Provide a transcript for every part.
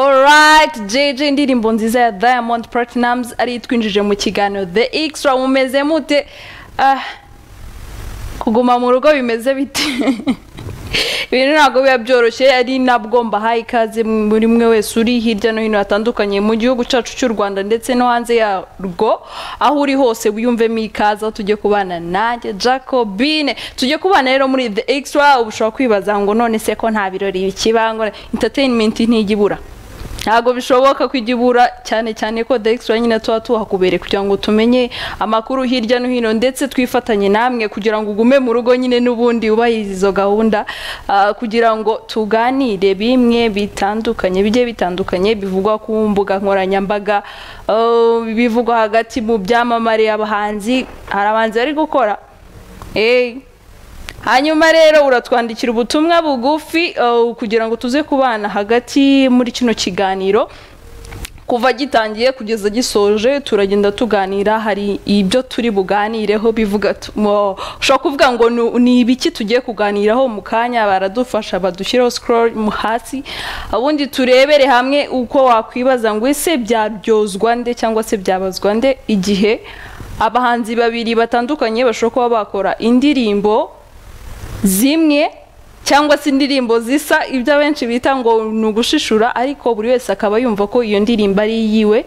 right jeje indirimbo nziza ya diamond platinums ariyo itwinjije mu kiganiro the extra mumeze mute Ah, kuguma mu rugo bimeze bite ibintu ntabwo biba byoroshye ari nabwo mbahaye ikaze muri mwe wese uri hirya no hino hatandukanye mu gihugu cyacu cy'u rwanda ndetse no hanze yarwo aho uri hose wiyumvemo ikaza tujye kubana nanjye jacobine tujye kubana rero muri the extra uba ushobora kwibaza ngo none se ko nta birori bikibango entertainment ntijya ibura ntabwo bishoboka kujya ibura cyane cyane ko dextra nyine tuba tuhakubereye kugira ngo tumenye amakuru hirya no hino ndetse twifatanye namwe kugira ngo ugume mu rugo nyine n'ubundi wubahirize izo gahunda ah, kugira ngo tuganire bimwe bitandukanye bigiye bitandukanye bivugwa ku mbuga nkoranyambaga ah, bivugwa hagati mu byamamare abahanzi hari abahanzi bari gukora eee hanyuma rero uratwandikira ubutumwa bugufi uh, kugira ngo tuze kubana hagati muri kino kiganiro kuva gitangiye kugeza gisoje turagenda tuganira hari ibyo turi buganireho bivuga tu- mo- ushobora kuvuga ngo nu- ni ibiki tugiye kuganiraho mu kanya baradufasha badushyireho scroll mu hasi ubundi turebere hamwe uko wakwibaza ngo ese byaryozwa nde cyangwa se byabazwa nde igihe abahanzi babiri batandukanye bashobora kuba bakora indirimbo zimwe cyangwa se indirimbo zisa ibyo abenshi bita ngo ni ugushishura ariko buri wese akaba yumva ko iyo ndirimbo ari iyiwe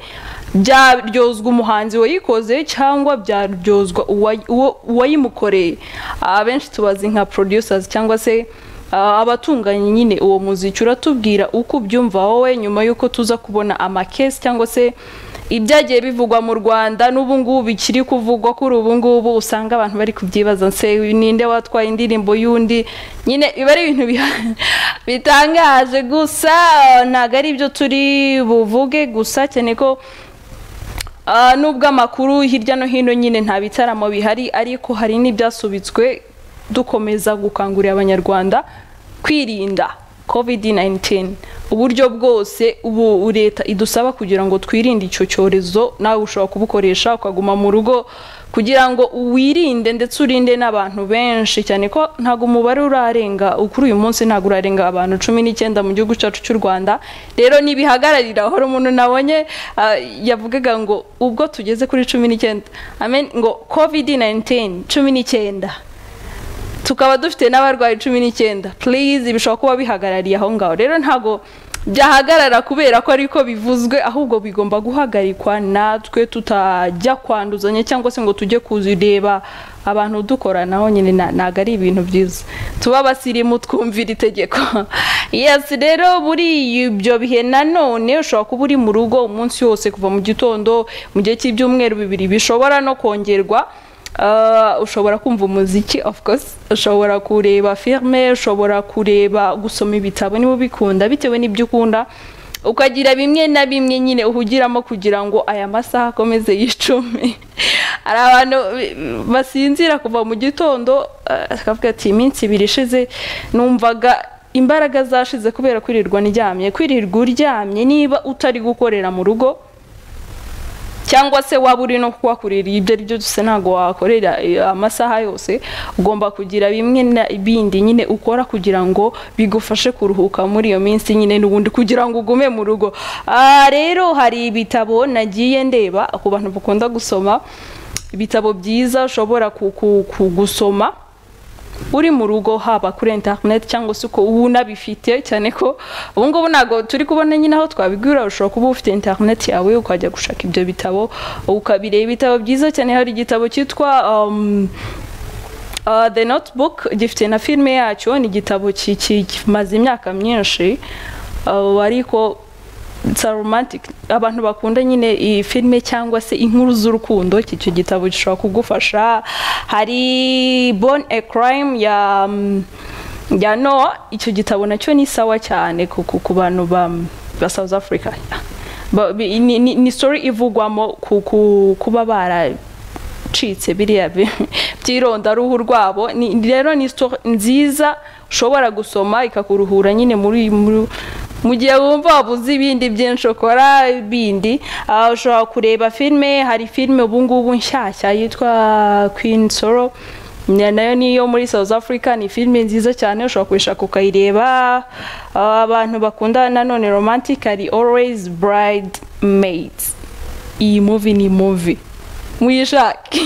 byaryozwa umuhanzi wayikoze cyangwa byaryozwa uwayi- uwo- uwayimukoreye abenshi tubazi nka producers cyangwa se ah, abatunganya nyine uwo muziki uratubwira uko ubyumva wowe nyuma y'uko tuza kubona amakesi cyangwa se ibyagiye bivugwa mu rwanda n'ubu ngubu bikiri kuvugwa kuri ubu ngubu usanga abantu bari kubyibaza nse ninde watwaye indirimbo y'undi nyine biba ari ibintu biha- bitangaje gusa eh, ntabwo ari ibyo turi buvuge gusa cyane ko Ah, nubwo amakuru hirya no hino nyine nta bitaramo bihari ariko hari n'ibyasubitswe dukomeza gukangurira abanyarwanda kwirinda covid-19 uburyo bwose ubu leta idusaba kugira ngo twirinde icyo cyorezo nawe ushobora kubukoresha ukaguma mu rugo kugira ngo wirinde ndetse urinde n'abantu benshi cyane ko ntabwo umubare urarenga kuri uyu munsi ntabwo urarenga abantu cumi n'icyenda mu gihugu cyacu cy'u rwanda rero ntibihagararira hari umuntu nabonye ah, yavugaga ngo ubwo tugeze kuri cumi n'icyenda amen ngo covid 19 cumi n'icyenda tukaba dufite n'abarwayi cumi n'icyenda please bishobora kuba bihagarariye aho ngaho rero ntabwo byahagarara kubera ko ariko bivuzwe ahubwo bigomba guhagarikwa natwe tutajya kwanduzanya cyangwa se ngo tujye kuzireba abantu dukoranaho nyine na- ntabwo ari ibintu byiza tuba abasirimu twumvira itegeko yes rero muri ibyo bihe nanone ushobora kuba uri mu rugo umunsi wose kuva mu gitondo mu gihe cy'ibyumweru bibiri bishobora no kongerwa Uh, ushobora kumva umuziki of course ushobora kureba filme ushobora kureba gusoma ibitabo niba ubikunda bitewe n'ibyo ukunda ukagira bimwe na bimwe nyine uhugiramo kugira ngo aya masaha akomeze yicume hari abantu bi- basinzira kuva mu gitondo uh, akavuga ati iminsi ibiri ishize numvaga imbaraga zashize kubera kwirirwa ndyamye kwirirwa uryamye niba utari gukorera mu rugo cyangwa se waba uri no kuhakorera ibyo ari byo byose ntabwo wakorera eh, amasaha yose ugomba kugira bimwe na bindi nyine ukora kugira ngo bigufashe kuruhuka muri iyo minsi nyine n'ubundi kugira ngo ugume mu rugo Ah, rero hari ibitabo nagiye ndeba ku bantu bakunda gusoma ibitabo byiza ushobora ku- ku- ku- gusoma uri mu rugo haba kuri interineti cyangwa se uko uba unabifite cyane ko ubu ngubu ntabwo turi kubona nyine aho twabigura ushobora kuba ufite interineti yawe ukajya gushaka ibyo bitabo ukabireba ibitabo byiza cyane hari igitabo cyitwa um, Uh, the notebook gifite na filime yacyo ni igitabo ki- ki- kimaze imyaka myinshi uh, ariko it's a romantic abantu bakunda nyine iyi filime cyangwa se inkuru z'urukundo iki cyo gitabo gishobora kugufasha hari born a crime ya mm, ya no icyo gitabo nacyo ni sawa cyane ku, ku, ku bantu ba, ba south africa Ba- bi- ni, ni, ni story ivugwamo ku, ku, kuba bara icitse biriya bi- by'irondaruhu rwabo Ni- rero ni story nziza ushobora gusoma ikakuruhura nyine muri muri- mu gihe wumva wabuze ibindi byinshi ukora bindi Ah, ushobora kureba filime hari filime ubu ngubu nshyashya yitwa Queen Sorrow Na- nayo niyo muri south africa ni filime nziza cyane ushobora kuyishaka ukayireba Ah, abantu bakunda nanone romantic hari always bride maids iyi movie ni movie mwishake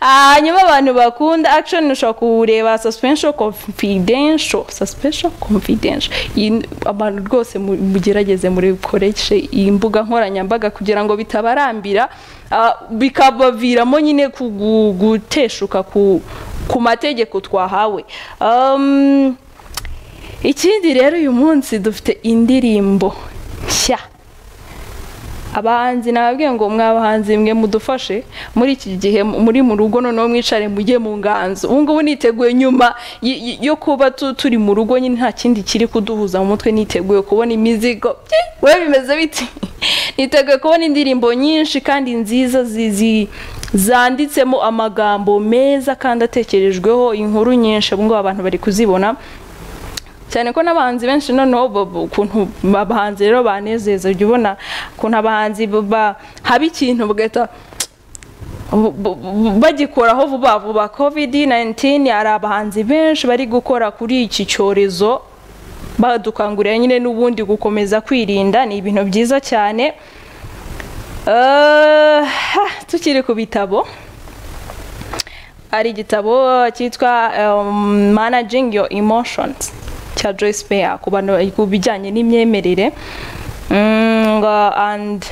Ah, hanyuma abantu bakunda action ushobora kureba suspension confidential suspension confidential Iyi- abantu rwose mu- mugerageze muri koreshe iyi mbuga nkoranyambaga kugira ngo bitabarambira ah, bikabaviramo nyine kugu- guteshuka ku ku mategeko twahawe Um, ikindi rero uyu munsi dufite indirimbo nshya abahanzi nababwiye ngo mwabahanzi mwe mudufashe muri iki gihe muri mu rugo noneho mwicare mujye mu nganzo ubu ngubu niteguye nyuma y- y- yo kuba tu- turi mu rugo nyine nta kindi kiri kuduhuza mu mutwe niteguye kubona imizigo Byi! we bimeze biti niteguye kubona indirimbo nyinshi kandi nziza zi- zi- zanditsemo amagambo meza kandi atekerejweho inkuru nyinshi ubu ngubu abantu bari kuzibona cyane ko n'abahanzi benshi noneho ba- ba- ukuntu abahanzi rero banezeza ujya ubona ukuntu abahanzi ba- ba- haba ikintu bagahita bu- bu- bu- bagikoraho vuba vuba covid 19 hari abahanzi benshi bari gukora kuri iki cyorezo badukangurira nyine n'ubundi gukomeza kwirinda ni ibintu byiza cyane Eh, ha, tukiri ku bitabo hari igitabo cyitwa um, managing your emotions cya Joyce Meyer ku bantu ku bijyanye n'imyemerere Mm, ngo, and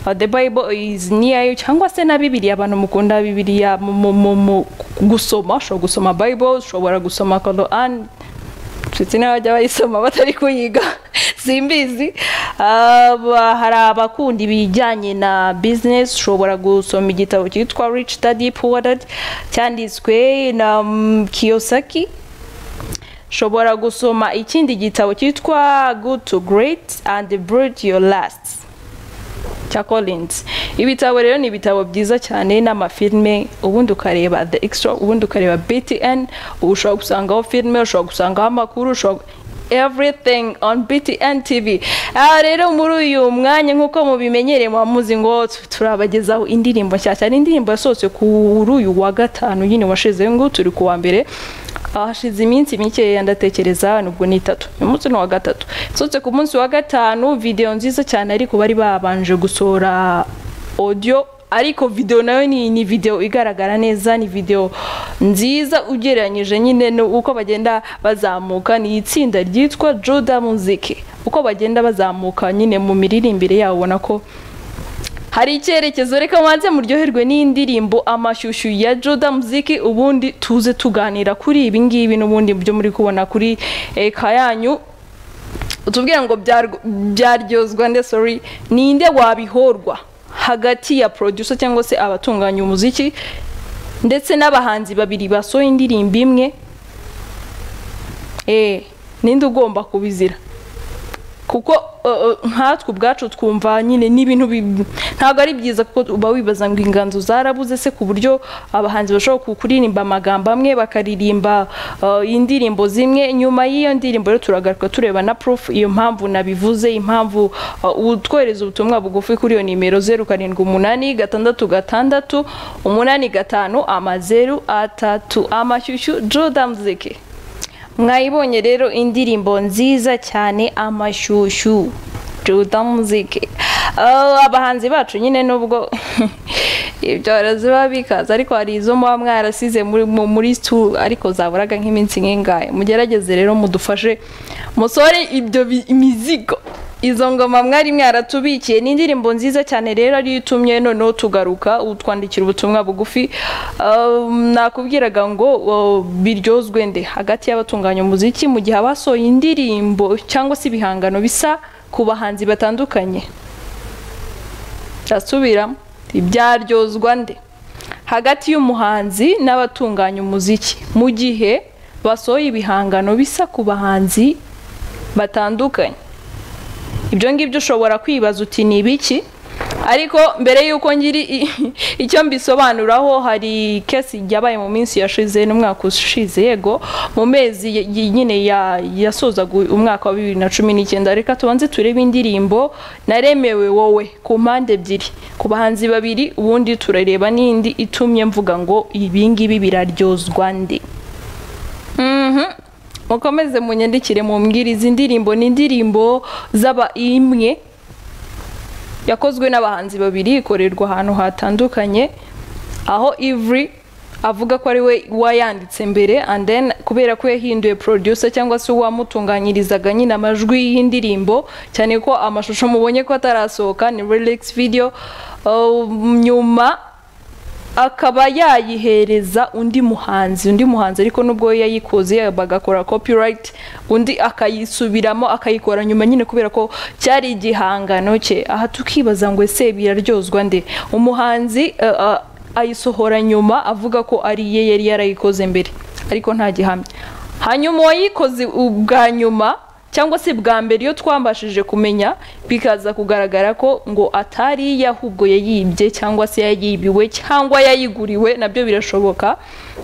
uh, the bible is near you cyangwa se na bibiliya abantu mukunda bibiliya mu- mu- mu- mu gusoma ushobora gusoma bible ushobora gusoma koran ndetse n'abajya bayisoma batari kuyiga simbizi Aba- hari abakunda ibijyanye na business ushobora gusoma igitabo cyitwa rich dadi puwadad cyanditswe na mm, kiyosaki ushobora gusoma ikindi gitabo cyitwa good to great and build your last cya Collins ibitabo rero ni ibitabo byiza cyane n'amafilme ubundi ukareba the extra ubundi ukareba btn ubu ushobora gusangaho filime ushobora gusangaho amakuru ushobora everything on btn tv aha rero muri uyu mwanya nk'uko mubimenyereye muhamuzi ngo tu- turabagezaho indirimbo nshya cyane indirimbo yasohotse kuri uyu wa gatanu nyine washize ngo turi kuwa mbere hashize iminsi mikeya ndatekereza nubwo ni itatu uyu munsi ni uwa gatatu nsohotse ku munsi wa gatanu videwo nziza cyane ariko bari babanje gusohora audio ariko videwo nayo ni, ni videwo igaragara neza ni videwo nziza ugereranyije nyine no- uko bagenda bazamuka ni itsinda ryitwa Juda Music uko bagenda bazamuka nyine mu miririmbire yabo ubona ko hari icyerekezo reka mwanze muryoherwe n'indirimbo amashyushyu ya Joda Muziki ubundi tuze tuganira kuri ibi ngibi n'ubundi byo muri kubona kuri eka yanyu tubwira ngo byar- byaryozwa nde sorry ninde wabihorwa hagati ya producer cyangwa se abatunganya umuziki ndetse n'abahanzi babiri basohoye indirimbo imwe eh ninde ugomba kubizira kuko uh, uh, nkatwe ubwacu twumva nyine n'ibintu bi- ntabwo ari byiza kuko uba wibaza ngo inganzo zarabuze se ku buryo abahanzi bashobora ku- kuririmba amagambo amwe bakaririmba uh, indirimbo zimwe nyuma y'iyo ndirimbo rero turagaruka tureba na proof iyo mpamvu nabivuze impamvu uh, utwohereza ubutumwa bugufi kuri iyo nimero zeru karindwi umunani gatandatu gatandatu umunani gatanu amazeru atatu amashyushyu Juda Muziki mwayibonye rero indirimbo nziza cyane amashyushyu Juda Muziki Ah, abahanzi bacu nyine nubwo ibyorezo biba bikaza ariko hari izo muba mwarasize muri mu- muri stu ariko zaburaga nk'iminsi nk'ingahe mugerageze rero mudufashe musore ibyo bi- imizigo izo ngoma mwari mwaratubikiye ni indirimbo nziza cyane rero ariyo itumye noneho tugaruka utwandikira ubutumwa bugufi Ah, nakubwiraga ngo oh, biryozwe nde hagati y'abatunganya umuziki mu gihe abasohoye indirimbo cyangwa se ibihangano bisa ku bahanzi batandukanye ndasubiramo ibyaryozwa nde hagati y'umuhanzi n'abatunganya umuziki mu gihe basohoye ibihangano bisa ku bahanzi batandukanye ibyo ngibyo ushobora kwibaza uti ni ibiki ariko mbere y'uko ngiri i- icyo mbisobanuraho hari kesi yabaye mu minsi yashize n'umwaka ushize yego mu mezi y- y- nyine ya- yasozaga umwaka wa bibiri na cumi n'icyenda reka tubanze turebe indirimbo naremewe wowe ku mpande ebyiri ku bahanzi babiri ubundi turareba n'indi itumye mvuga ngo ibingibi biraryozwa ndi Mhm. mukomeze munyandikire mumbwire izi ndirimbo ni indirimbo z'aba imwe yakozwe n'abahanzi babiri ikorerwa ahantu hatandukanye aho Ivry avuga ko ari we wayanditse mbere and then kubera ko yahinduye producer cyangwa se uwamutunganyirizaga nyine amajwi y'indirimbo cyane ko amashusho mubonye ko atarasohoka ni relax video uh, nyuma akaba yayihereza undi muhanzi undi muhanzi ariko nubwo yayikoze bagakora copyright undi akayisubiramo akayikora nyuma nyine kubera ko cyari igihangano cye aha tukibaza ngo ese biraryozwa nde umuhanzi eh, eh, ayisohora nyuma avuga ko ari iye yari yarayikoze mbere ariko nta gihamya hanyuma uwayikoze ubwa nyuma cyangwa se bwa mbere iyo twambashije kumenya bikaza kugaragara ko ngo atari iye ahubwo yayibye cyangwa se yayibiwe cyangwa yayiguriwe nabyo birashoboka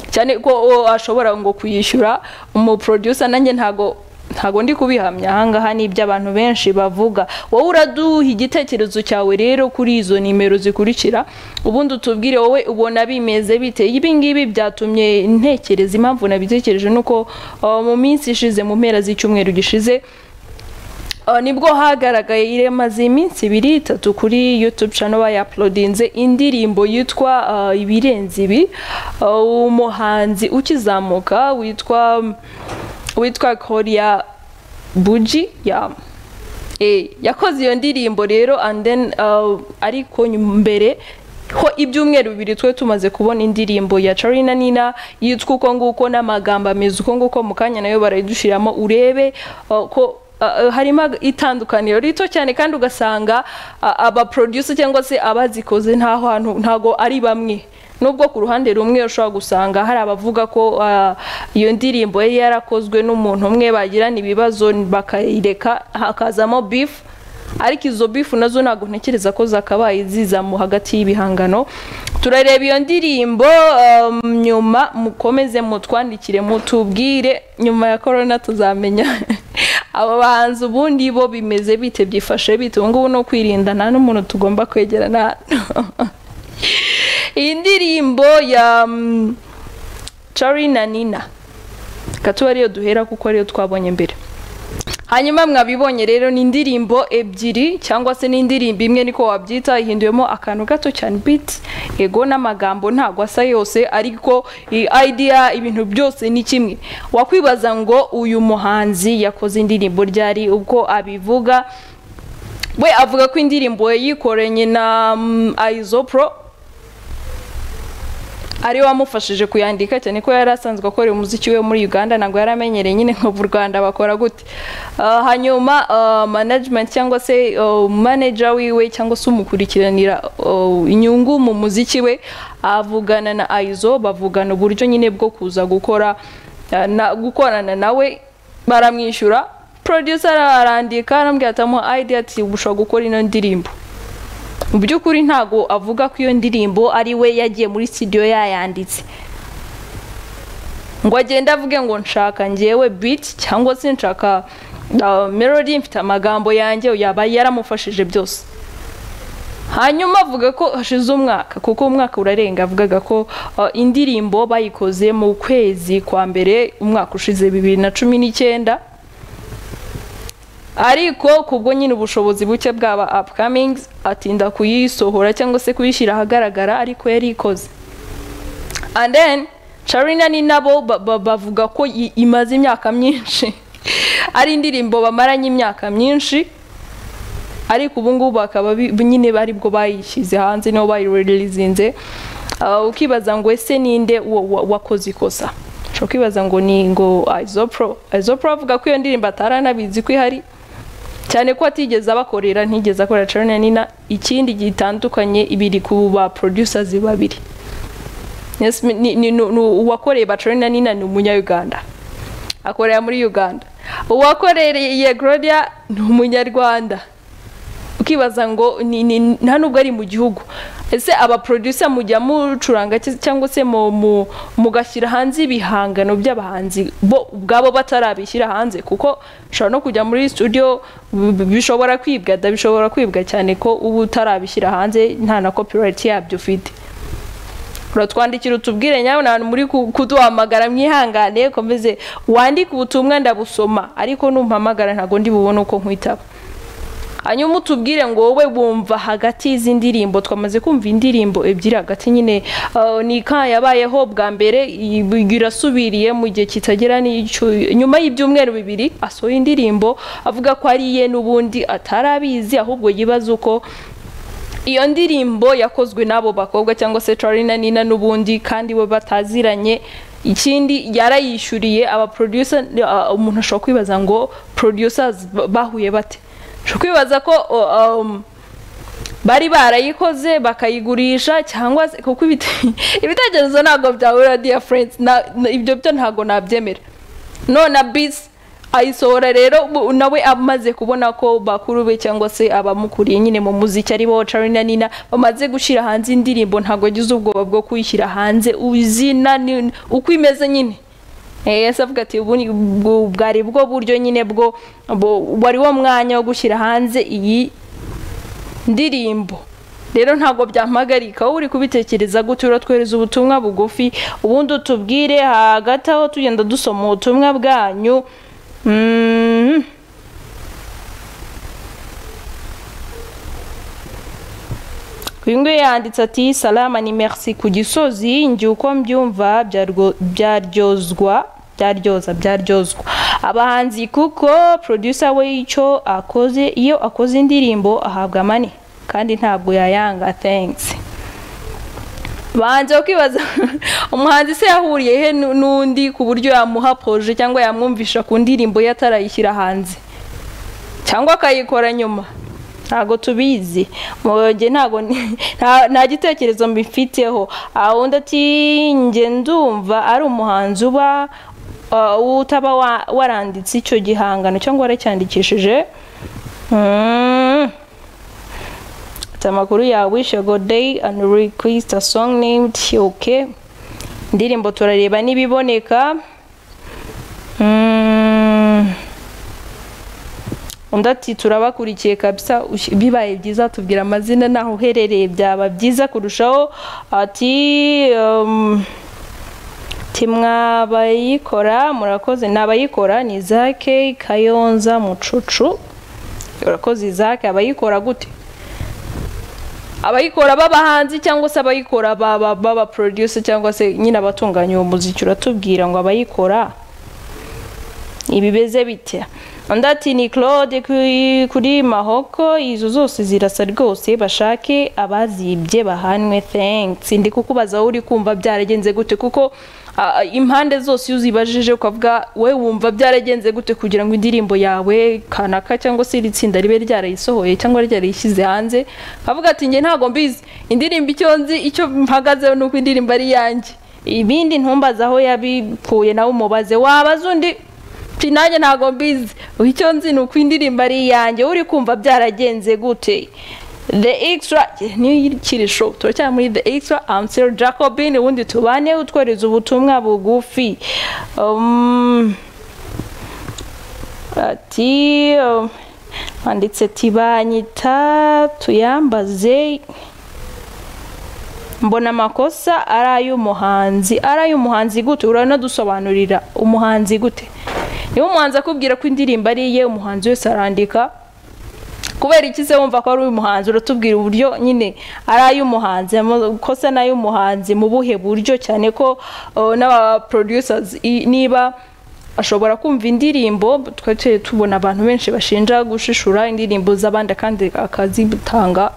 cyane ko o, ashobora ngo kuyishyura umuproducer nanjye ntago ntago ndi kubihamya ahangaha ni ibyo abantu benshi bavuga wowe uraduha igitekerezo cyawe rero kuri izo nimero zikurikira ubundi utubwire wowe ubona bimeze bite ibi ngibi byatumye ntekereza impamvu nabitekereje ni uko uh, mu minsi ishize mu mpera z'icyumweru gishize Uh, nibwo hagaragaye iremaze iminsi ibiri itatu kuri youtube channel bayapulodinze indirimbo yitwa uh, ibirenze ibi uh, umuhanzi ukizamuka witwa witwa korea buji ya Eh, yakoze iyo ndirimbo rero and then uh, ariko nyuma- mbere ho ibyumweru bibiri twe tumaze kubona indirimbo ya Charina Nina yitwa uko nguko n'amagambo ameze uko nguko mu kanya nayo barayidushyiramo urebe uh, ko uh, uh, harimo ag- itandukaniro rito cyane kandi ugasanga uh, aba producer cyangwa se abazikoze nta hantu ntago ari bamwe nubwo ku ruhande rumwe ushobora gusanga hari abavuga ko ah, iyo ndirimbo yari yarakozwe n'umuntu umwe bagirana ibibazo bakayireka hakazamo bifu ariko izo bifu nazo ntabwo ntekereza ko zakabaye ziza mu hagati y'ibihangano turareba iyo ndirimbo um, nyuma mukomeze mutwandikire mutubwire nyuma ya korona tuzamenya aba bahanzi ubundi bo bimeze bite byifashe bite ubu ngubu ni ukwirindana n'umuntu tugomba kwegerana iyi ndirimbo ya mm, Charly na Nina ikaba ariyo duhera kuko ariyo twabonye mbere hanyuma mwabibonye rero ni indirimbo ebyiri cyangwa se ni indirimbo imwe niko wabyita ihinduyemo akantu gato cyane biti yego n'amagambo ntabwo asa yose ariko i- idea ibintu byose ni kimwe wakwibaza ngo uyu muhanzi yakoze indirimbo ryari ubwo abivuga we avuga ko indirimbo yayikoranye na mm, Aizopro ari wamufashije kuyandika cyane ko yari asanzwe akorera umuziki we muri Uganda ntabwo yari amenyereye nyine nka mu Rwanda bakora gute Ah, hanyuma ah, management cyangwa se ah, manager wiwe cyangwa se umukurikiranira ah, inyungu mu muziki we avugana na Aizo bavugana uburyo nyine bwo kuza gukora ah, na, gukorana nawe baramwishyura producer arandika arambwira ati amuha idea ati ushobora gukora ino ndirimbo mu by'ukuri ntago avuga ko iyo ndirimbo ari we yagiye muri studio yayanditse ngo agende avuge ngo nshaka ngewe biti cyangwa se nshaka uh, melody mfite amagambo yanjye yaba yaramufashije byose hanyuma avuga ko hashize umwaka kuko umwaka urarenga avugaga ko uh, indirimbo bayikoze mu kwezi kwa mbere umwaka ushize bibiri na cumi n'icyenda ariko kubwo nyine ubushobozi buke bwaba upcomings atinda kuyisohora cyangwa se kuyishyira ahagaragara ariko yari ikoze and then Charina ni nabo ba- ba- bavuga ko i- imaze imyaka myinshi ari indirimbo bamaranye imyaka myinshi ariko ubu ngubu bakaba bi- nyine bari bwo bayishyize hanze nibo bayirelizinze ukibaza ngo ese ninde wa- wa- wakoze ikosa ushobora kwibaza ngo ni ngo Aizopro Aizopro avuga ko iyo ndirimbo ataranabizi ko ihari cyane ko atigeze abakorera ntigeze akorera Charly na Nina ikindi gitandukanye biri ku ba producers babiri Yes, ni- ni- ni- ni- uwakoreye ba Charly na Nina ni umunyayuganda akorera muri Uganda uwakoreye Gloria ni umunyarwanda ukibaza ngo ni- ni- nta nubwo ari mu gihugu ese aba producer mujya mucuranga ki- cyangwa se mu- mu- mugashyira hanze ibihangano by'abahanzi bo ubwabo batarabishyira hanze kuko ushobora no kujya muri studio b- b- bishobora kwibwa da bishobora kwibwa cyane ko uba utarabishyira hanze nta na copyright yabyo ufite uratwandikira utubwire nyawe nta muri ku- kuduhamagara mwihangane komeze wandike ubutumwa ndabusoma ariko numpamagara ntabwo ndi bubone uko nkwitaba hanyuma utubwire ngo wowe wumva hagati y'izi ndirimbo twamaze kumva indirimbo ebyiri hagati nyine uh, ni ka yabayeho bwa mbere i- irasubiriye mu gihe kitagera n'icyuye nyuma y'ibyumweru bibiri asohoye indirimbo avuga ko ari iye n'ubundi atarabizi ahubwo yibaza uko iyo ndirimbo yakozwe n'abo bakobwa cyangwa se Charly na Nina n'ubundi kandi we bataziranye ikindi yarayishyuriye aba producer uh, umuntu ashobora kwibaza ngo producers ba- bahuye bate ashobora kwibaza ko uh, um, bari barayikoze bakayigurisha cyangwa se kuko ibite- ibitekerezo ntabwo byahura dear friends na, na- ibyo byo ntabwo nabyemera none bisi ayisohora rero bu- nawe amaze kubona ko bakuru be cyangwa se abamukuriye nyine mu muziki ari bo Charly na Nina bamaze gushyira hanze indirimbo ntabwo agize ubwoba bwo kuyishyira hanze izina ni- uko imeze nyine Eh, Yesu avuga ati ubu ni- bu- bwari bwo buryo nyine bwo bu- wari wo mwanya wo gushyira hanze iyi ndirimbo rero ntabwo byampagarika wowe uri kubitekereza gutyo uratwereza ubutumwa bugufi ubundi utubwire hagati aho tugenda dusoma ubutumwa bwanyu Mhm. uyu nguyu yanditse ati salama ni merci ku gisozi njye uko mbyumva byarwo- byaryozwa byaryoza byaryozwa abahanzi kuko producer we icyo akoze iyo akoze indirimbo ahabwa mani kandi ntabwo yayanga thanks banze kwibaza umuhanzi se yahuriye he nu- n'undi ku buryo yamuha proje cyangwa yamwumvisha ku ndirimbo ye atarayishyira hanze cyangwa akayikora nyuma ntabwo tubizi mubonye ntabwo ni- nta- nta gitekerezo mbifiteho undi ati njye ndumva ari umuhanzi uba uh, utaba wa- waranditse icyo gihangano cyangwa waracyandikishije Mm. Ati amakuru yawe wishe godeyi andi rikwita songi neyimudi oke indirimbo turareba n'ibiboneka Mm. undi ati turabakurikiye kabisa ush- bibaye byiza tubwira amazina naho uherereye byaba byiza kurushaho ati um, ati mwabayikora murakoze ni abayikora ni zake kayonza mucucu urakoze zake abayikora gute abayikora b'abahanzi cyangwa se abayikora baba baba producer cyangwa se nyine abatunganya uwo muziki uratubwira ngo abayikora ibimeze bite undi ati ni claude kuri- kuri mahoko izo zose zirasa rwose bashake abazibye bahanwe thanks ndi kukubaza wowe uri kumva byaragenze gute kuko ah, impande zose iyo uzibajije ukavuga we wumva byaragenze gute kugira ngo indirimbo yawe kanaka cyangwa se iri tsinda ribe ryarayisohoye cyangwa ryarayishyize hanze avuga ati njye ntabwo mbizi indirimbo icyo nzi icyo mpagazeho ni uko indirimbo ari iyanjye ibindi ntumbaze aho yabikuye nawe umubaze wabaza undi Ati nanjye ntabwo mbizi icyo nzi ni uko indirimbo ari iyanjye uri kumva byaragenze gute the extra niyikiri show turacyari muri the extra amsel jacobin ubundi tubane utwohereza ubutumwa bugufi Um, ati um, banditse ati banyita tuyambaze mbona amakosa ari ay'umuhanzi ari ay'umuhanzi gute uranadusobanurira umuhanzi gute niba umuhanzi akubwira ko indirimbo ari iye umuhanzi wese arandika kubera iki se wumva ko ari umuhanzi uratubwira uburyo nyine ari ay'umuhanzi amakosa ni ay'umuhanzi mu buhe buryo cyane ko uh, n'aba producers i- niba ashobora kumva indirimbo twari tubona abantu benshi bashinja gushishura indirimbo z'abandi kandi akazitanga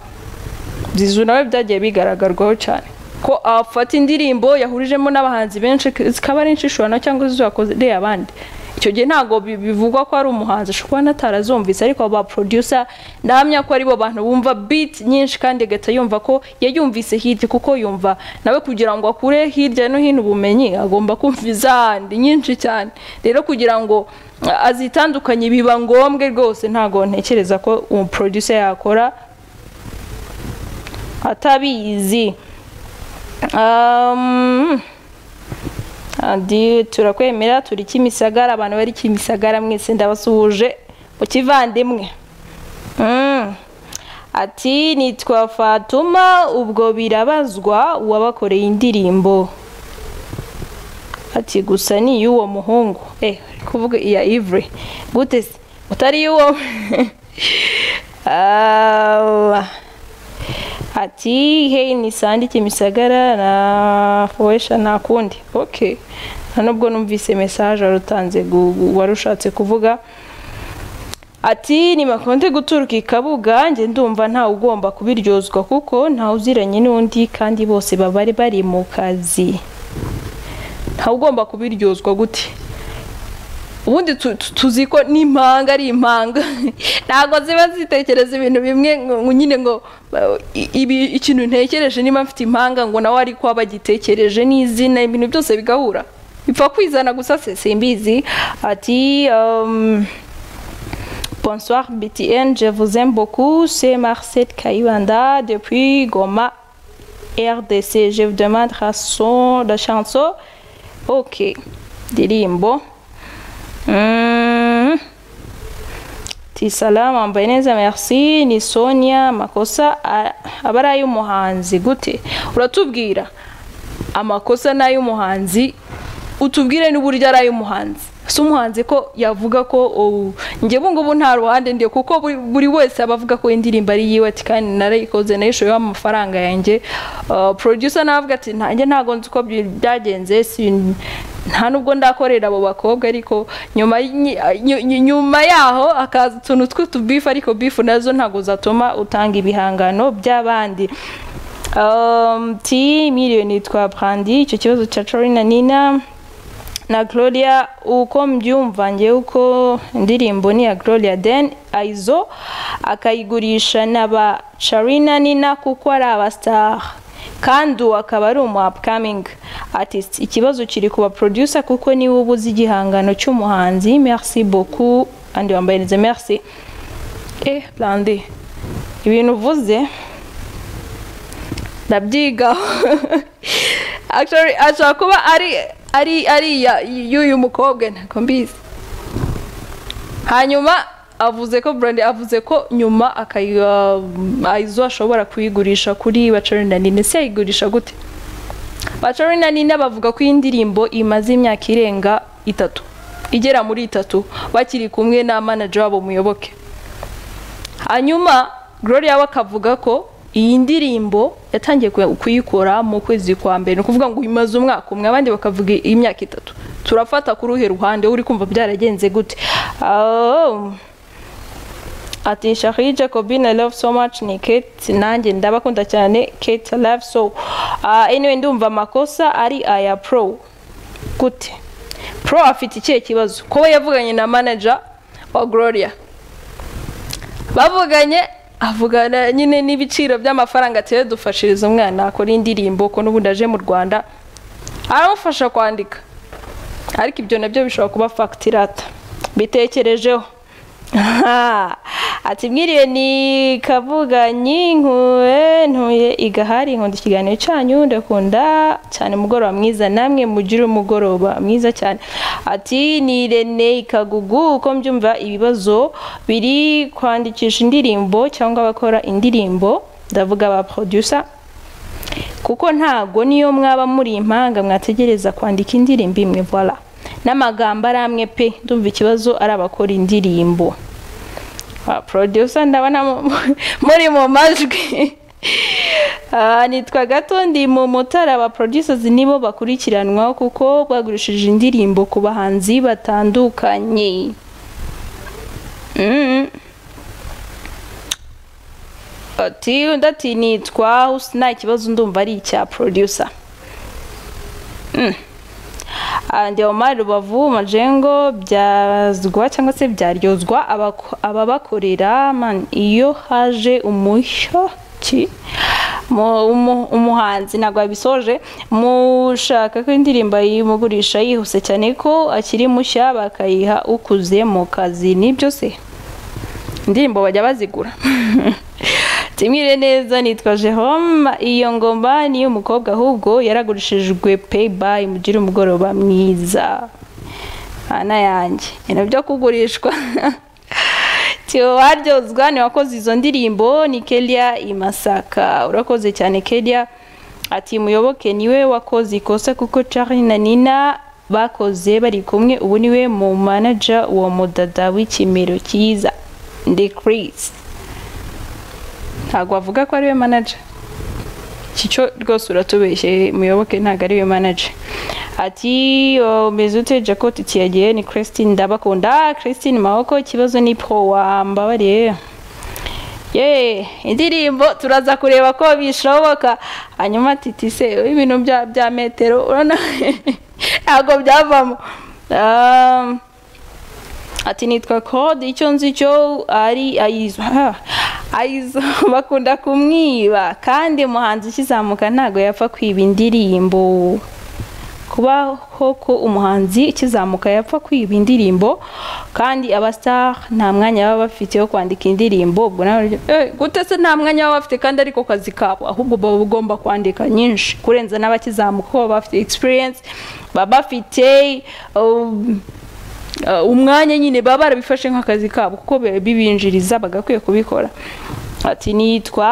Zizu nawe byagiye bigaragarwaho cyane ko afata indirimbo yahurijemo n'abahanzi benshi zikaba ari inshishurano cyangwa zizakoze abandi icyo gihe ntabwo bi- bivugwa ko ari umuhanzi ashobora kuba natarazumvise ariko ba producer ndahamya ko aribo bantu bumva beat nyinshi kandi agahita yumva ko yayumvise hirya kuko yumva nawe kugira ngo akure hirya no hino ubumenyi agomba kumva izahandi nyinshi cyane rero kugira ngo uh, azitandukanye biba ngombwe rwose ntabwo ntekereza ko umu producer yakora atabizi Um, adi turakwemera turi kimisagara abantu bari kimisagara mwese ndabasuhuje mu kivandimwe Mm. ati nitwa fatuma ubwo birabazwa uwabakoreye indirimbo ati gusa ni iy'uwo muhungu eh ari kuvuga iya ivure gute se utari iy'uwo Ah. ati hey nisandike imisagara na foresha nta kundi ok nta nubwo numvise mesaje wari utanze gu- gu- wari ushatse kuvuga ati nibakunde guturuka i kabuga njye ndumva ntawe ugomba kubiryozwa kuko ntawe uziranye n'undi kandi bose baba bari bari mu kazi ntawe ugomba kubiryozwa gute ubundi tu- tu- tuzi ko n'impanga ari impanga ntabwo ziba zitekereza ibintu bimwe ngo ngo nyine ngo uh, i- ibi ikintu ntekereje niba mfite impanga ngo nawe ari kuba bagitekereje n'izina ibintu byose bigahura bipfa kwizana gusa se simbizi ati um, bonsoir btn je vous aime beaucoup c'est marcel kayibanda depuis goma rdc je vous demande la son la chanson ok ndirimbo Mm. Ti salama mbaye neza merci ni Sonia makosa a- aba ari ay'umuhanzi gute uratubwira amakosa ni ay'umuhanzi utubwire n'uburyo ari ay'umuhanzi si umuhanzi ko yavuga ko oh, njye ubungubu nta ruhande ndi kuko buri- buri wese aba avuga ko indirimbo ari yiwe ati kandi narayikoze nayishoyeho amafaranga yanjye Uh, producer nawe avuga ati nanjye ntabwo nzi uko byi- byagenze sin- nta nubwo ndakorera abo bakobwa ariko nyuma y'inyi- nyu- nyu- nyuma yaho hakaza utuntu tw'utubifu ariko bifu nazo ntabwo zatuma utanga ibihangano by'abandi Um, ti miliyoni yitwa brandi icyo kibazo cya corina nina na gloria uko mbyumva njye uko indirimbo ni iya gloria den aizo akayigurisha na ba charina nina kuko ari abastar kandi uwo akaba ari umu upcoming artist ikibazo kiri ku ba producer kuko niwe uba uzi igihangano cy'umuhanzi merci beaucoup kandi wambaye neza merci eh brandi ibintu uvuze ndabyigaho Actually, ashobora kuba ari ari ari iya- y'uyu mukobwa ntabwo mbizi hanyuma avuze ko brandi avuze ko nyuma akayi- uh, izo ashobora kuyigurisha kuri bacarina nine se yayigurisha gute bacarina nine bavuga ko iyi ndirimbo imaze imyaka irenga itatu igera muri itatu bakiri kumwe na manager wabo muyoboke hanyuma gloria we akavuga ko iyi ndirimbo yatangiye kuy- kuyikora mu kwezi kwa mbere ni ukuvuga ngo imaze umwaka umwe abandi bakavuga imyaka itatu turafata ku ruhe ruhande uri kumva byaragenze gute Ah, ati shari jacobin i love so much ni kate nanjye ndabakunda cyane kate i love so Ah, anyway ndumva amakosa ari aya pro gute pro afite ikihe kibazo ko we yavuganye na manager wa gloria bavuganye avugana nyine n'ibiciro by'amafaranga atiwe dufashiriza umwana akora indirimbo ko n'ubundi aje mu rwanda aramufasha kwandika ariko ibyo nabyo bishobora kuba fagitirata mbitekerejeho Aha. ati mwiriwe ni kavuganyi nkuwe ntuye igahari nkunda ikiganiro cyanyu ndakunda cyane umugoroba mwiza namwe mugire umugoroba mwiza cyane ati ni rene ikagugu uko mbyumva ibibazo biri kwandikisha indirimbo cyangwa abakora indirimbo ndavuga ba producer kuko ntago niyo mwaba muri impanga mwategereza kwandika indirimbo imwe voila n'amagambo ari amwe pe ndumva ikibazo ari abakora indirimbo Ah, producer ndabona mu- muri mu majwi Ah, nitwa gato ndi mu mutara ba producers nibo bakurikiranwa kuko bagurishije indirimbo ku bahanzi batandukanye Mm. ati undi ati nitwa husina ikibazo ndumva ari icya producer ndebomari rubavu majengo byazwa cyangwa se byaryozwa abako- ababakorera man iyo haje umushyo ki mu- umu- umuhanzi ntabwo yabisoje mushaka ko indirimbo yimugurisha yihuse cyane ko akiri mushya bakayiha ukuze mu kazi nibyo se indirimbo bajya bazigura tumwire neza nitwa jerome iyo ngoma ni umukobwa ahubwo yaragurishijwe paybayi mugire umugoroba mwiza ana yanjye ni nabyo kugurishwa tiyo waryozwa ni wakoze izo ndirimbo ni kelia imasaka urakoze cyane kelia ati muyoboke niwe wakoze ikosa kuko charlie na nina bakoze bari kumwe ubu niwe mu manager wa mudada w'ikimero cyiza decrease ntabwo wavuga ko ariwe manager iki cyo rwose uratubeshye muyoboke ntabwo ariwe manager ati "Oh, umeze ute jacob kiyagiye ni christine ndabakunda christine maboko ikibazo ni pro wambabariye ye indirimbo turaza kureba ko bishoboka hanyuma titi se ibintu bya bya metero urabona ntabwo byavamo Um, ati nitwa code icyo nzi cyo ari ayizo ha, ayizo bakunda kumwiba kandi umuhanzi ukizamuka ntago yapfa kwiba indirimbo kubaho ko umuhanzi ukizamuka yapfa kwiba indirimbo kandi abastar nta mwanya baba bafite wo kwandika indirimbo ubwo nawe urya, "Eh, gute se nta mwanya baba bafite kandi ariko kazi kabo ahubwo baba bagomba kwandika nyinshi kurenza n'abakizamuka kuko baba bafite experience baba bafite um, Uh, umwanya nyine baba barabifashe nk'akazi kabo kuko bi- bibinjiriza bagakwiye kubikora ati nitwa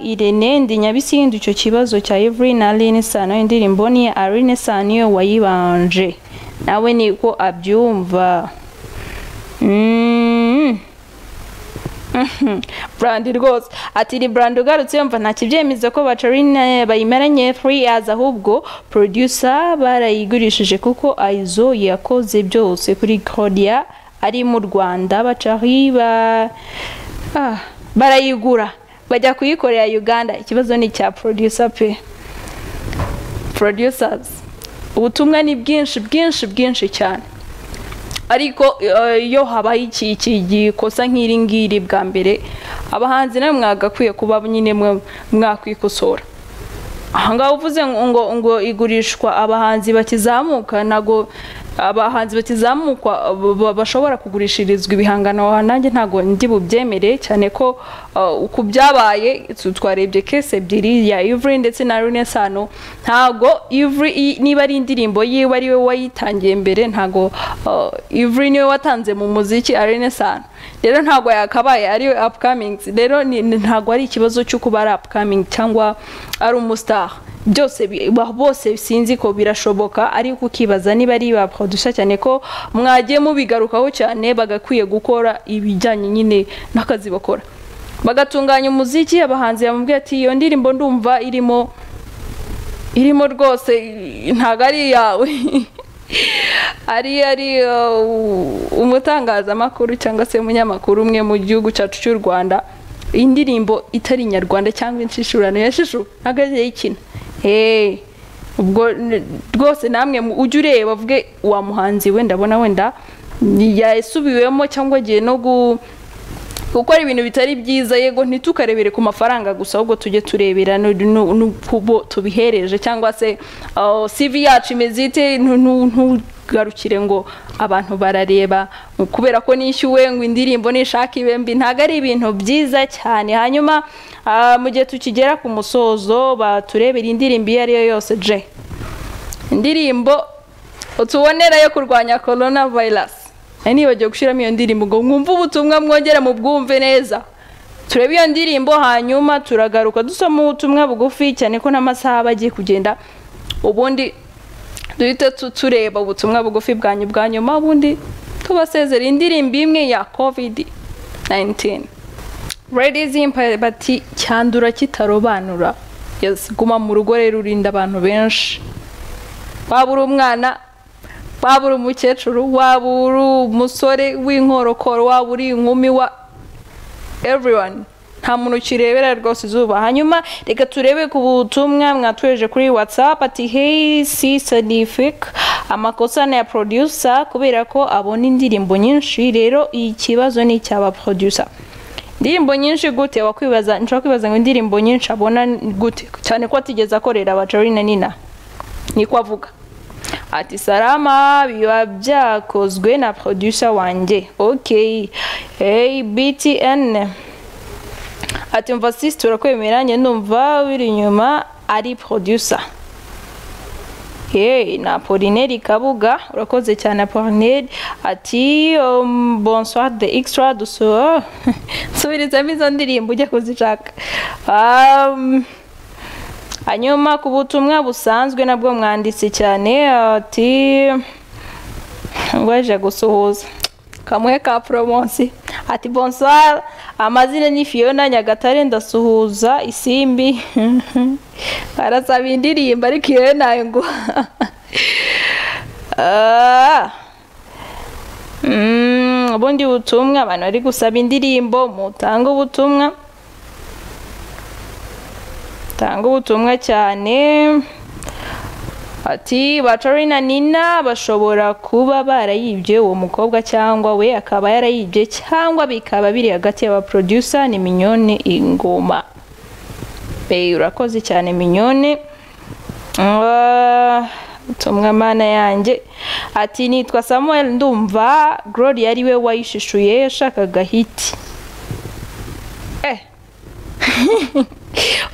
irene ndi nyabisindu icyo kibazo cya Evelyn na Aline Sano indirimbo ni iya Aline Sano wayibanje nawe niko abyumva mm. brandi rwose ati ni brandi ugarutse yumva nta kibyemeza ko bacarine bayimeranye three years ahubwo producer barayigurishije kuko aizo yakoze byose kuri kodia ari mu rwanda bacari ba ah, barayigura bajya kuyikorera uganda ikibazo ni icya producer pe producers ubutumwa ni bwinshi bwinshi bwinshi cyane ariko eh, iyo habaye iki iki gikosa nk'iri ngiri bwa mbere abahanzi nawe mwagakwiye kuba nyine mwe- mwakwikosora ahangaha uvuze ngo ngo ngo igurishwa abahanzi bakizamuka ntago abahanzi bakizamukwa ba- ba- bashobora kugurishirizwa ibihangano aha nanjye ntago ndi bubyemere cyane ko uh, ku byabaye tu- twarebye kese ebyiri ya Ivry ndetse na Renesano ntago Ivry i- niba ari indirimbo yiwe ari we wayitangiye mbere ntago uh, Ivry niwe watanze mu muziki Renesano rero ntago yakabaye ari we upcoming rero ni- ni- ntago ari ikibazo cyo kuba ari upcoming cyangwa ari umustar byose bi- ba- bose sinzi ko birashoboka ariko ukibaza niba ari ba producer cyane ko mwagiye mubigarukaho cyane bagakwiye gukora ibijyanye nyine n'akazi bakora bagatunganya umuziki abahanzi bamubwiye ati iyo ndirimbo ndumva irimo irimo rwose i- ntago ari iyawe ari ari uh, umutangazamakuru cyangwa se umunyamakuru umwe mu gihugu cyacu cy'u rwanda indirimbo itari inyarwanda cyangwa inshishurano yashishu ntago yagiye ikina hey. ubwo n- rwose namwe mu- ujye ureba uvuge wa muhanzi we ndabona wenda yasubiwemo cyangwa agiye no gu gukora ibintu bitari byiza yego ntitukarebere ku mafaranga gusa ahubwo tujye turebera nu- nu- n'ubo tubihereje cyangwa se uh, CV yacu imeze ite ntu- ntu- ntugarukire ngo abantu barareba kubera ko nishyuwe ngo indirimbo nishaka ibe mbi ntabwo ari ibintu byiza cyane hanyuma ah, mu gihe tukigera ku musozo baturebera indirimbo iyo ari yo yose je indirimbo utubonera yo kurwanya corona virus nari nibagiwe gushyiramo iyo ndirimbo ngo mwumve ubutumwa mwongere mubwumve neza turebe iyo ndirimbo hanyuma turagaruka dusoma ubutumwa bugufi cyane ko n'amasaha aba agiye kugenda ubundi duhita tu- tureba ubutumwa bugufi bwanyu bwa nyuma ubundi tubasezera indirimbo imwe ya covid 19 Ladies Empire bati cyandura kitarobanura yes guma mu rugo rero urinda abantu benshi waba uri umwana waba uri umukecuru waba uri umusore w'inkorokoro waba uri inkumi wa everyone nta muntu ukirebera rwose izuba hanyuma reka turebe ku butumwa mwatweje kuri whatsapp ati hey sisanifik amakosa ni aya producer kubera ko abona indirimbo nyinshi rero ikibazo ni icy'aba producer indirimbo nyinshi gute wakwibaza nshobora kwibaza ngo indirimbo nyinshi abona gute cyane ko atigeze akorera abacarina nina niko avuga ati salama biba byakozwe na producer wanjye ok hey btn ati mva sisi turakwemeranye ndumva wiri inyuma ari producer Hey, na Apolineri Kabuga urakoze cyane Apolineri ati um, bonsoir the extra duso subirizamo izo ndirimbo ujya kuzishaka um, hanyuma ku butumwa busanzwe nabwo mwanditse cyane ati ngo aje gusuhuza kamwe ka promosi ati bonsoir amazina ni Fiona Nyagatare ndasuhuza isimbi arasaba indirimbo ariko iyo nayo ngo Ah. Mm, ubundi butumwa abantu bari gusaba indirimbo mutanga ubutumwa tanga ubutumwa cyane ati batori na nina bashobora kuba barayibye uwo mukobwa cyangwa we akaba yarayibye cyangwa bikaba biri hagati y'abaproducer ni minyone ingoma Hey, urakoze cyane minyone Ah, ubutumwa mana yanjye ati nitwa samuel ndumva gloria ari we wayishishuye yashakaga hiti eh.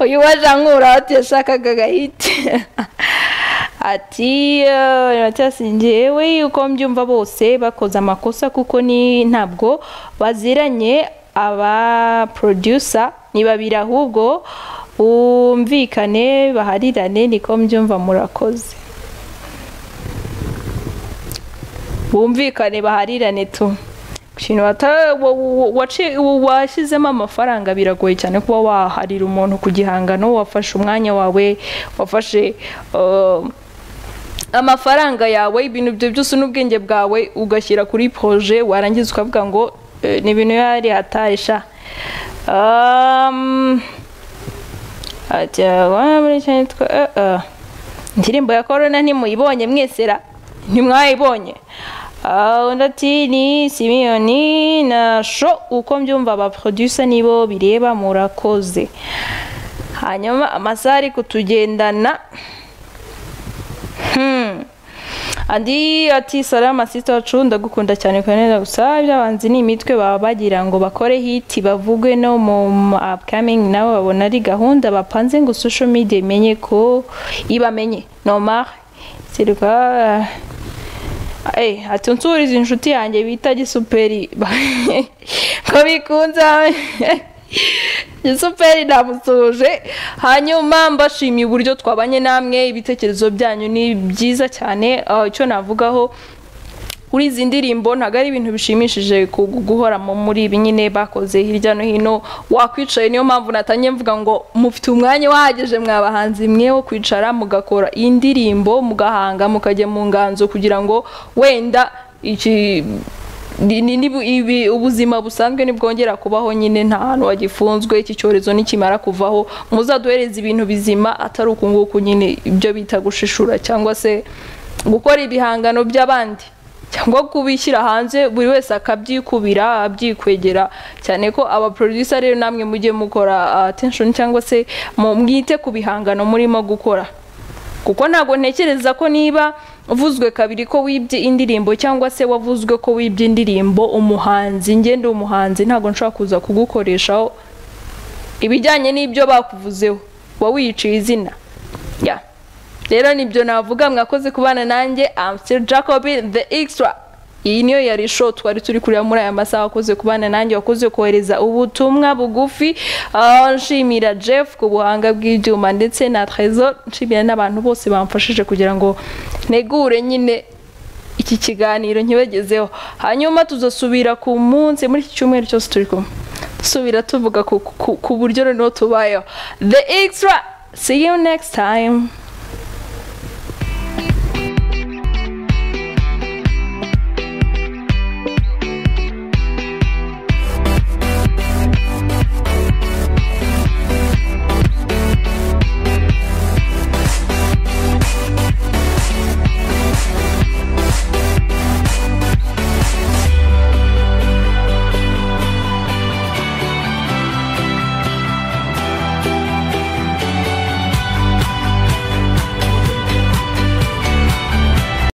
uyu wajankura ati yashakaga agahiti ati natyasingiye we uko mbyumva bose bakoze amakosa kuko ni ntabwo baziranye aba producer ni babiri ahubwo bumvikane baharirane niko mbyumva murakoze bumvikane baharirane tu ikintu wata- wa- wa- waci- wa- washyizemo amafaranga biragoye cyane kuba waharira umuntu ku gihangano wafashe umwanya wawe wafashe uh, amafaranga yawe ibintu ibyo byose n'ubwenge bwawe ugashyira kuri proje warangiza ukavuga ngo eh, ni ibintu yari hatarisha um, ati "Ah, muri icyo nitwa eh, eh." indirimbo ya korona ntimuyibonye mwesera ntimwayibonye Ah, undi ati ni simiyoni na sho uko mbyumva abaproducer nibo bireba murakoze hanyuma amasaha ari kutugendana Hmm. andi ati salama sita wacu ndagukunda cyane kweneza gusa iby'abanzi ni imitwe baba bagira ngo bakore hiti bavugwe no mu mu upcoming nabo babona ari gahunda bapanze ngo social media imenye ko ibamenye normal sirwa Eh, ati unsuriza inshuti yanjye bita gisuperi ko bikunze gisuperi ndamusuhuje hanyuma mbashimiye uburyo twabanye namwe ibitekerezo byanyu ni byiza cyane Ah, icyo navugaho kuri izi ndirimbo ntabwo ari ibintu bishimishije ku- guhoramo muri ibi nyine bakoze hirya no hino wakwicaye niyo mpamvu natangiye mvuga ngo mufite umwanya uhagije mwabahanzi mwe wo kwicara mugakora indirimbo mugahanga mukajya mu nganzo kugira ngo wenda iki ni- ni- ni- ibi- ubuzima busanzwe ntibwongera kubaho nyine nta hantu wagifunzwe iki cyorezo nikimara kuvaho muzaduhereze ibintu bizima atari uku nguku nyine ibyo bita gushishura cyangwa se gukora ibihangano by'abandi cyangwa kubishyira hanze buri wese akabyikubira abyikwegera cyane ko aba producer rero namwe mujye mukora ah, attention cyangwa se mu- mwite ku bihangano murimo gukora kuko ntabwo ntekereza ko niba uvuzwe kabiri ko wibye indirimbo cyangwa se wavuzwe ko wibye indirimbo umuhanzi njye ndi umuhanzi ntabwo nshobora kuza kugukoreshaho ibijyanye n'ibyo bakuvuzeho uba wiyiciye izina ya rero nibyo navuga mwakoze kubana nanjye amstel jacob the extra iyi niyo yari show twari turi kureba muri aya masaha wakoze kubana nanjye wakoze kohereza ubutumwa bugufi Ah, nshimira jeff ku buhanga bw'ibyuma ndetse na trezor nshimira n'abantu bose bamfashije kugira ngo ntegure nyine iki kiganiro nkibagezeho hanyuma tuzasubira ku munsi muri iki cyumweru cyose turi kumwe dusubira tuvuga ku, ku, ku buryo noneho tubayeho the extra see you next time